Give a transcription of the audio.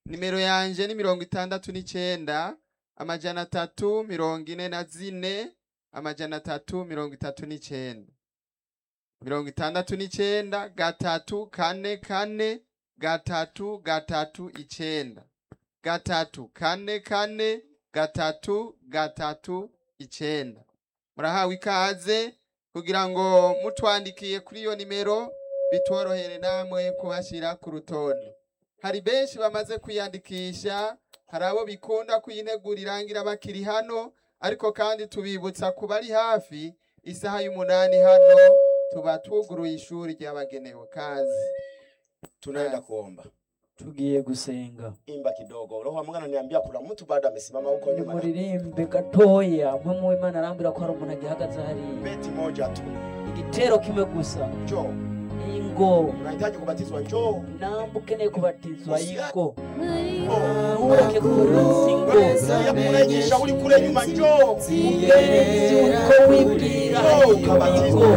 nimero yanje ni mirongo itandatu n'icenda amajana atatu mirongo ine na zine amajana atatu mirongo itatu n'icenda mirongo itandatu n'icenda gatatu kane kane gatatu gatatu icenda gatatu kane kane gatatu gatatu icenda murahawe ikaze kugira ngo mutwandikiye kuri iyo nimero bitworohere namwe kubashyira ku rutonde hari benshi bamaze kwiyandikisha hari abo bikunda kuyinegura irangira bakiri hano ariko kandi tubibutsa ku bari hafi isaha y'umunani hano tuba twuguruye ishuri ryabagenewe kazi tunaenda kuomba tugiye gusenga imba kidogo roho wa mungu ananiambia kuna mtu bado amesimama huko nyuma na muririmbe gatoya mwe mu imana arambwira ko hari umuntu agihagaze hariya beti moja tu igitero kimwe gusa njoo ingo unahitaji kubatizwa njoo namba ukeneye kubatizwa ingo Oh. ureke kuruzi ingo ya kurejesha uli kule nyuma njoo ugenzi uko wibwira njoo ukabatizwe